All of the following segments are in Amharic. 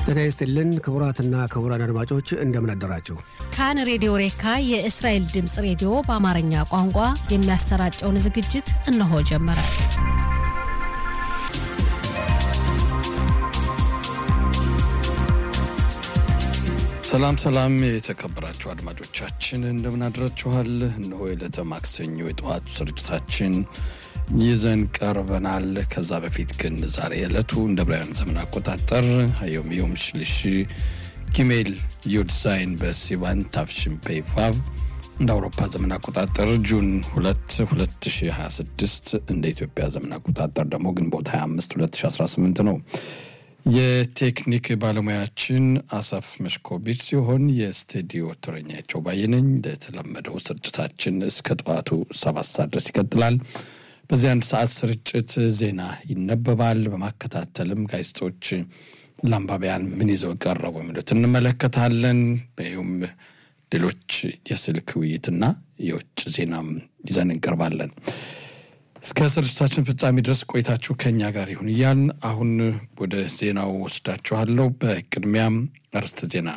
ጤና ይስጥልን ክቡራትና ክቡራን አድማጮች እንደምን አደራችሁ። ካን ሬዲዮ ሬካ የእስራኤል ድምፅ ሬዲዮ በአማርኛ ቋንቋ የሚያሰራጨውን ዝግጅት እነሆ ጀመረ። ሰላም ሰላም፣ የተከበራችሁ አድማጮቻችን እንደምን አድራችኋል? እነሆ የዕለተ ማክሰኞ የጠዋቱ ስርጭታችን ይዘን ቀርበናል። ከዛ በፊት ግን ዛሬ ዕለቱ እንደ ብራውያን ዘመን አቆጣጠር ሀዮም ዮም ሽልሽ ጊሜል ዩድ ዛይን በሲባን ታፍሽን ፔይፋቭ እንደ አውሮፓ ዘመን አቆጣጠር ጁን 2 2026 እንደ ኢትዮጵያ ዘመን አቆጣጠር ደግሞ ግንቦት 25 2018 ነው። የቴክኒክ ባለሙያችን አሰፍ መሽኮቢች ሲሆን የስቱዲዮ ተረኛቸው ባየነኝ። እንደተለመደው ስርጭታችን እስከ ጠዋቱ ሰባት ሰዓት ድረስ ይቀጥላል። በዚህ አንድ ሰዓት ስርጭት ዜና ይነበባል። በማከታተልም ጋዜጦች ለአንባቢያን ምን ይዘው ቀረቡ የሚሉት እንመለከታለን። ይሁም ሌሎች የስልክ ውይይትና የውጭ ዜናም ይዘን እንቀርባለን። እስከ ስርጭታችን ፍጻሜ ድረስ ቆይታችሁ ከኛ ጋር ይሁን እያልን አሁን ወደ ዜናው ወስዳችኋለሁ። በቅድሚያም አርዕስተ ዜና።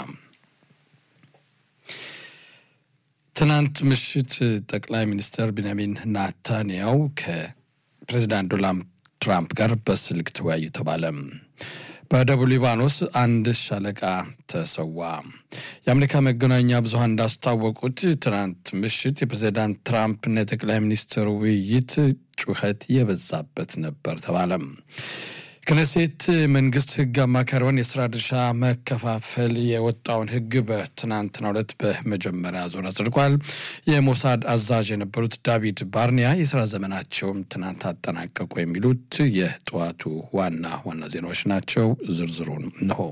ትናንት ምሽት ጠቅላይ ሚኒስትር ቤንያሚን ናታንያው ከፕሬዚዳንት ዶናልድ ትራምፕ ጋር በስልክ ተወያዩ ተባለ። በደቡብ ሊባኖስ አንድ ሻለቃ ተሰዋ። የአሜሪካ መገናኛ ብዙኃን እንዳስታወቁት ትናንት ምሽት የፕሬዚዳንት ትራምፕና የጠቅላይ ሚኒስትር ውይይት ጩኸት የበዛበት ነበር ተባለም። ክነሴት መንግስት ህግ አማካሪውን የስራ ድርሻ መከፋፈል የወጣውን ህግ በትናንትናው ዕለት በመጀመሪያ ዙር አጽድቋል። የሞሳድ አዛዥ የነበሩት ዳቪድ ባርኒያ የስራ ዘመናቸውም ትናንት አጠናቀቁ። የሚሉት የጠዋቱ ዋና ዋና ዜናዎች ናቸው። ዝርዝሩን እንሆ።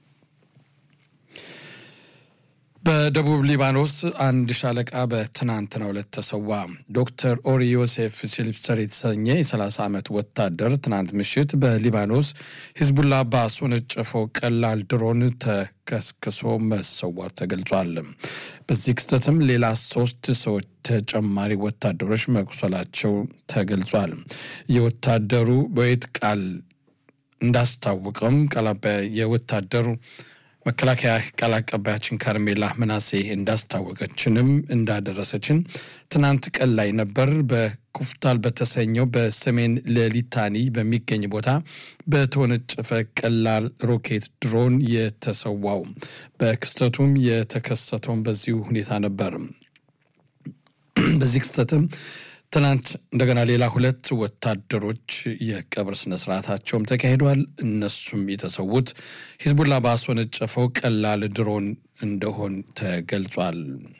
በደቡብ ሊባኖስ አንድ ሻለቃ በትናንትናው ዕለት ተሰዋ። ዶክተር ኦሪ ዮሴፍ ሲልፕሰር የተሰኘ የ30 ዓመት ወታደር ትናንት ምሽት በሊባኖስ ሂዝቡላ ባስወነጨፈው ቀላል ድሮን ተከስክሶ መሰዋት ተገልጿል። በዚህ ክስተትም ሌላ ሶስት ሰዎች ተጨማሪ ወታደሮች መቁሰላቸው ተገልጿል። የወታደሩ በየት ቃል እንዳስታወቀም ቃላባይ የወታደሩ መከላከያ ቃል አቀባያችን ካርሜላ ምናሴ እንዳስታወቀችንም እንዳደረሰችን ትናንት ቀን ላይ ነበር በኩፍታል በተሰኘው በሰሜን ሌሊታኒ በሚገኝ ቦታ በተወነጨፈ ቀላል ሮኬት ድሮን የተሰዋው። በክስተቱም የተከሰተውን በዚሁ ሁኔታ ነበር። በዚህ ክስተትም ትናንት እንደገና ሌላ ሁለት ወታደሮች የቀብር ስነስርዓታቸውም ተካሂዷል። እነሱም የተሰዉት ሂዝቡላ ባስወነጨፈው ቀላል ድሮን እንደሆን ተገልጿል።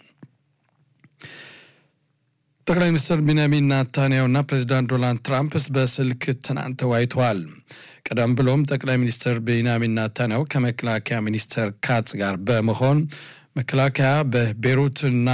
ጠቅላይ ሚኒስትር ቢንያሚን ናታንያሁና ፕሬዚዳንት ዶናልድ ትራምፕ በስልክ ትናንት ተወያይተዋል። ቀደም ብሎም ጠቅላይ ሚኒስትር ቤንያሚን ናታንያሁ ከመከላከያ ሚኒስትር ካትስ ጋር በመሆን መከላከያ በቤሩትና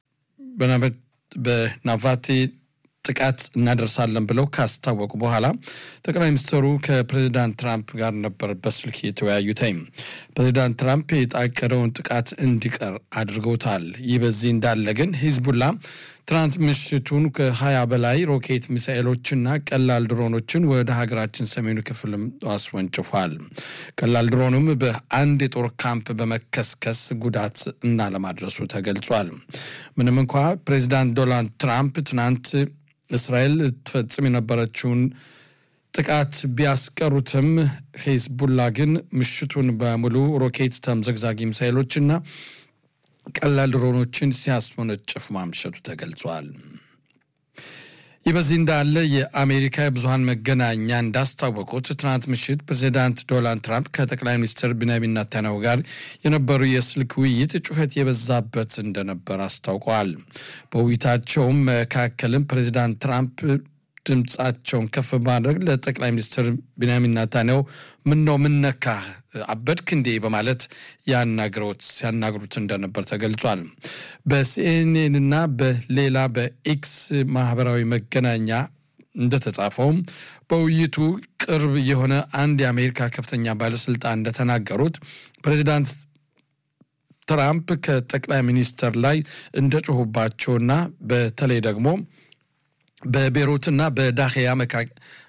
በናቫቲ ጥቃት እናደርሳለን ብለው ካስታወቁ በኋላ ጠቅላይ ሚኒስትሩ ከፕሬዚዳንት ትራምፕ ጋር ነበር በስልክ የተወያዩትኝ። ፕሬዚዳንት ትራምፕ የታቀደውን ጥቃት እንዲቀር አድርገውታል። ይህ በዚህ እንዳለ ግን ሂዝቡላ ትናንት ምሽቱን ከሀያ በላይ ሮኬት ሚሳኤሎችና ቀላል ድሮኖችን ወደ ሀገራችን ሰሜኑ ክፍልም አስወንጭፏል። ቀላል ድሮኑም በአንድ የጦር ካምፕ በመከስከስ ጉዳት እና ለማድረሱ ተገልጿል። ምንም እንኳ ፕሬዚዳንት ዶናልድ ትራምፕ ትናንት እስራኤል ትፈጽም የነበረችውን ጥቃት ቢያስቀሩትም ሂዝቡላ ግን ምሽቱን በሙሉ ሮኬት ተምዘግዛጊ ሚሳይሎችና ቀላል ድሮኖችን ሲያስወነጭፍ ማምሸቱ ተገልጿል። ይህ በዚህ እንዳለ የአሜሪካ የብዙሀን መገናኛ እንዳስታወቁት ትናንት ምሽት ፕሬዚዳንት ዶናልድ ትራምፕ ከጠቅላይ ሚኒስትር ቢንያሚን ኔታንያሁ ጋር የነበሩ የስልክ ውይይት ጩኸት የበዛበት እንደነበር አስታውቀዋል። በውይይታቸውም መካከልም ፕሬዚዳንት ትራምፕ ድምፃቸውን ከፍ በማድረግ ለጠቅላይ ሚኒስትር ቢንያሚን ናታንያሁ ምን ነው ምን ነካህ አበድክ እንዴ በማለት ያናግረውት ሲያናግሩት እንደነበር ተገልጿል። በሲኤንኤንና በሌላ በኤክስ ማህበራዊ መገናኛ እንደተጻፈውም በውይይቱ ቅርብ የሆነ አንድ የአሜሪካ ከፍተኛ ባለስልጣን እንደተናገሩት ፕሬዚዳንት ትራምፕ ከጠቅላይ ሚኒስትር ላይ እንደጮሁባቸውና በተለይ ደግሞ በቤሩትና በዳህያ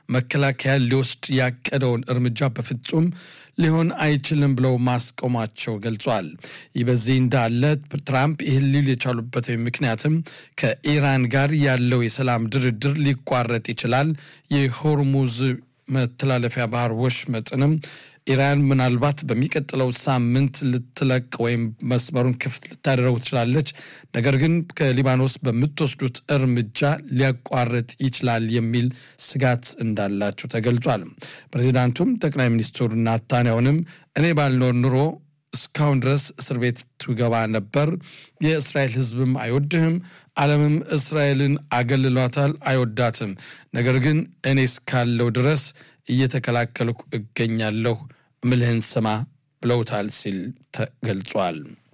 መከላከያ ሊወስድ ያቀደውን እርምጃ በፍጹም ሊሆን አይችልም ብለው ማስቆማቸው ገልጿል። ይህ በዚህ እንዳለ ትራምፕ ይህን ሊሉ የቻሉበት ምክንያትም ከኢራን ጋር ያለው የሰላም ድርድር ሊቋረጥ ይችላል፣ የሆርሙዝ መተላለፊያ ባህር ወሽመጥንም ኢራን ምናልባት በሚቀጥለው ሳምንት ልትለቅ ወይም መስመሩን ክፍት ልታደረጉ ትችላለች። ነገር ግን ከሊባኖስ በምትወስዱት እርምጃ ሊያቋርጥ ይችላል የሚል ስጋት እንዳላቸው ተገልጿል። ፕሬዚዳንቱም ጠቅላይ ሚኒስትሩ ናታንያሁንም እኔ ባልኖር ኑሮ እስካሁን ድረስ እስር ቤት ትገባ ነበር። የእስራኤል ሕዝብም አይወድህም፣ ዓለምም እስራኤልን አገልሏታል፣ አይወዳትም። ነገር ግን እኔ እስካለው ድረስ እየተከላከልኩ እገኛለሁ ምልህን ስማ ብለውታል ሲል ተገልጿል።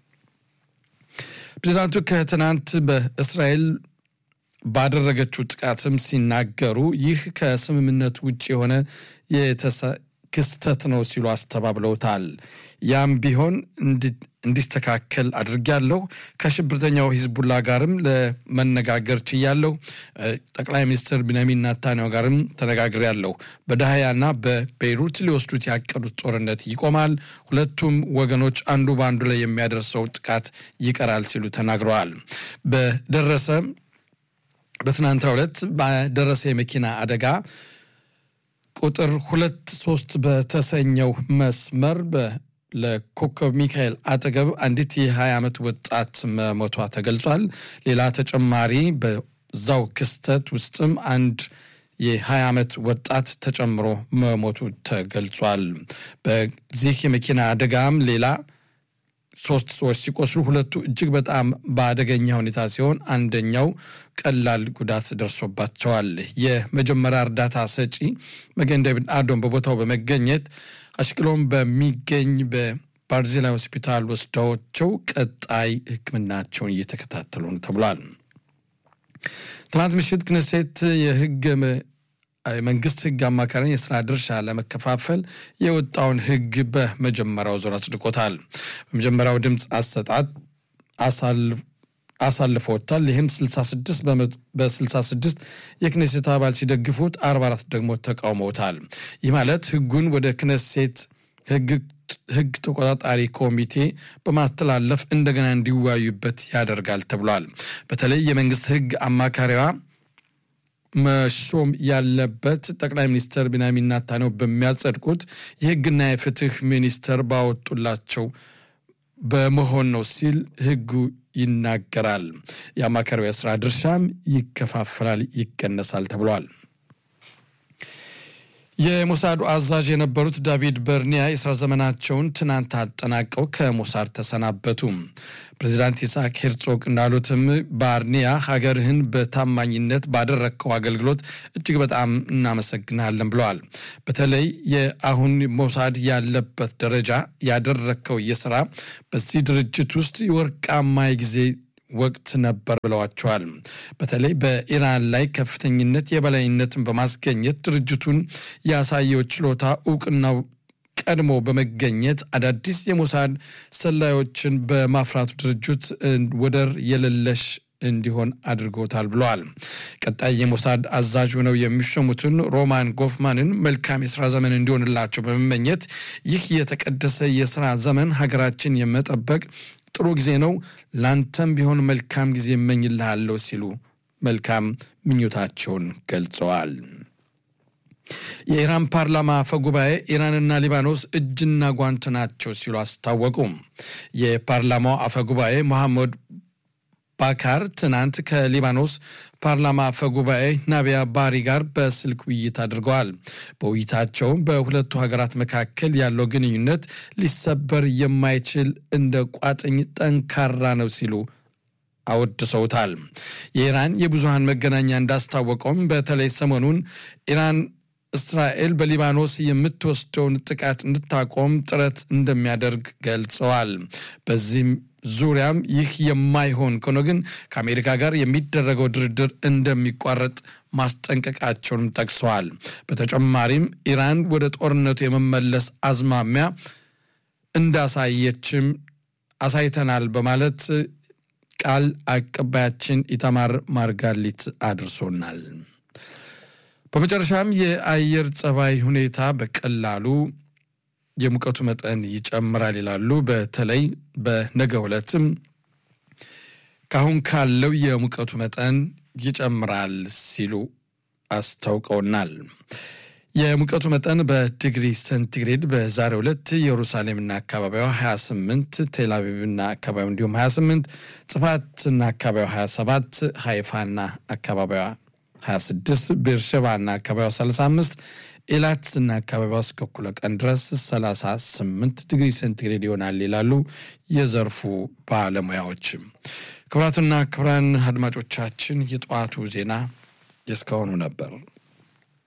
ፕሬዚዳንቱ ከትናንት በእስራኤል ባደረገችው ጥቃትም ሲናገሩ ይህ ከስምምነት ውጭ የሆነ ክስተት ነው ሲሉ አስተባብለውታል። ያም ቢሆን እንዲስተካከል አድርጊያለሁ። ከሽብርተኛው ሂዝቡላ ጋርም ለመነጋገር ችያለሁ። ጠቅላይ ሚኒስትር ቢንያሚን ናታንያሁ ጋርም ተነጋግሬያለሁ። በዳህያና በቤይሩት ሊወስዱት ያቀዱት ጦርነት ይቆማል። ሁለቱም ወገኖች አንዱ በአንዱ ላይ የሚያደርሰው ጥቃት ይቀራል ሲሉ ተናግረዋል። በደረሰ በትናንትናው ዕለት በደረሰ የመኪና አደጋ ቁጥር ሁለት ሶስት በተሰኘው መስመር ለኮከብ ሚካኤል አጠገብ አንዲት የ20 ዓመት ወጣት መሞቷ ተገልጿል። ሌላ ተጨማሪ በዛው ክስተት ውስጥም አንድ የ20 ዓመት ወጣት ተጨምሮ መሞቱ ተገልጿል። በዚህ የመኪና አደጋም ሌላ ሶስት ሰዎች ሲቆስሉ ሁለቱ እጅግ በጣም በአደገኛ ሁኔታ ሲሆን አንደኛው ቀላል ጉዳት ደርሶባቸዋል። የመጀመሪያ እርዳታ ሰጪ መገን ዴቪድ አዶም በቦታው በመገኘት አሽቅሎም በሚገኝ በባርዜላ ሆስፒታል ወስደዋቸው ቀጣይ ሕክምናቸውን እየተከታተሉ ነው ተብሏል። ትናንት ምሽት ክነሴት የህግ መንግስት ህግ አማካሪን የስራ ድርሻ ለመከፋፈል የወጣውን ህግ በመጀመሪያው ዙር አጽድቆታል። በመጀመሪያው ድምፅ አሰጣጥ አሳልፈውታል። ይህም 66 በ66 የክኔሴት አባል ሲደግፉት 44 ደግሞ ተቃውመውታል። ይህ ማለት ህጉን ወደ ክነሴት ህግ ተቆጣጣሪ ኮሚቴ በማስተላለፍ እንደገና እንዲወያዩበት ያደርጋል ተብሏል። በተለይ የመንግስት ህግ አማካሪዋ መሾም ያለበት ጠቅላይ ሚኒስትር ቢንያሚን ኔታንያሁ በሚያጸድቁት የህግና የፍትህ ሚኒስተር ባወጡላቸው በመሆን ነው ሲል ህጉ ይናገራል። የአማካሪው የስራ ድርሻም ይከፋፈላል፣ ይቀነሳል ተብሏል። የሞሳዱ አዛዥ የነበሩት ዳቪድ በርኒያ የስራ ዘመናቸውን ትናንት አጠናቀው ከሞሳድ ተሰናበቱ። ፕሬዚዳንት ይስሐቅ ሄርጾግ እንዳሉትም ባርኒያ ሀገርህን በታማኝነት ባደረግከው አገልግሎት እጅግ በጣም እናመሰግናለን ብለዋል። በተለይ የአሁን ሞሳድ ያለበት ደረጃ ያደረግከው የስራ በዚህ ድርጅት ውስጥ የወርቃማ ጊዜ ወቅት ነበር ብለዋቸዋል። በተለይ በኢራን ላይ ከፍተኝነት የበላይነትን በማስገኘት ድርጅቱን ያሳየው ችሎታ እውቅናው ቀድሞ በመገኘት አዳዲስ የሞሳድ ሰላዮችን በማፍራቱ ድርጅት ወደር የሌለሽ እንዲሆን አድርጎታል ብለዋል። ቀጣይ የሞሳድ አዛዥ ሆነው የሚሾሙትን ሮማን ጎፍማንን መልካም የስራ ዘመን እንዲሆንላቸው በመመኘት ይህ የተቀደሰ የስራ ዘመን ሀገራችን የመጠበቅ ጥሩ ጊዜ ነው፣ ላንተም ቢሆን መልካም ጊዜ እመኝልሃለሁ ሲሉ መልካም ምኞታቸውን ገልጸዋል። የኢራን ፓርላማ አፈ ጉባኤ ኢራንና ሊባኖስ እጅና ጓንት ናቸው ሲሉ አስታወቁ። የፓርላማው አፈ ጉባኤ መሐመድ ባካር ትናንት ከሊባኖስ ፓርላማ አፈ ጉባኤ ናቢያ ባሪ ጋር በስልክ ውይይት አድርገዋል። በውይይታቸውም በሁለቱ ሀገራት መካከል ያለው ግንኙነት ሊሰበር የማይችል እንደ ቋጥኝ ጠንካራ ነው ሲሉ አወድሰውታል። የኢራን የብዙሃን መገናኛ እንዳስታወቀውም በተለይ ሰሞኑን ኢራን እስራኤል በሊባኖስ የምትወስደውን ጥቃት እንድታቆም ጥረት እንደሚያደርግ ገልጸዋል። በዚህም ዙሪያም ይህ የማይሆን ከሆነ ግን ከአሜሪካ ጋር የሚደረገው ድርድር እንደሚቋረጥ ማስጠንቀቃቸውንም ጠቅሰዋል። በተጨማሪም ኢራን ወደ ጦርነቱ የመመለስ አዝማሚያ እንዳሳየችም አሳይተናል በማለት ቃል አቀባያችን ኢታማር ማርጋሊት አድርሶናል። በመጨረሻም የአየር ጸባይ ሁኔታ በቀላሉ የሙቀቱ መጠን ይጨምራል ይላሉ። በተለይ በነገው ዕለትም ካሁን ካለው የሙቀቱ መጠን ይጨምራል ሲሉ አስታውቀውናል። የሙቀቱ መጠን በዲግሪ ሴንቲግሬድ በዛሬው ዕለት ኢየሩሳሌምና አካባቢዋ 28፣ ቴልአቪቭና አካባቢው እንዲሁም 28፣ ጽፋትና አካባቢዋ 27፣ ሃይፋና አካባቢዋ 26፣ ቤርሸባና አካባቢዋ 35፣ ኤላትና አካባቢዋ እስከ እኩለ ቀን ድረስ 38 ዲግሪ ሴንቲግሬድ ይሆናል ይላሉ የዘርፉ ባለሙያዎች። ክቡራቱና ክቡራን አድማጮቻችን የጠዋቱ ዜና የእስካሁኑ ነበር።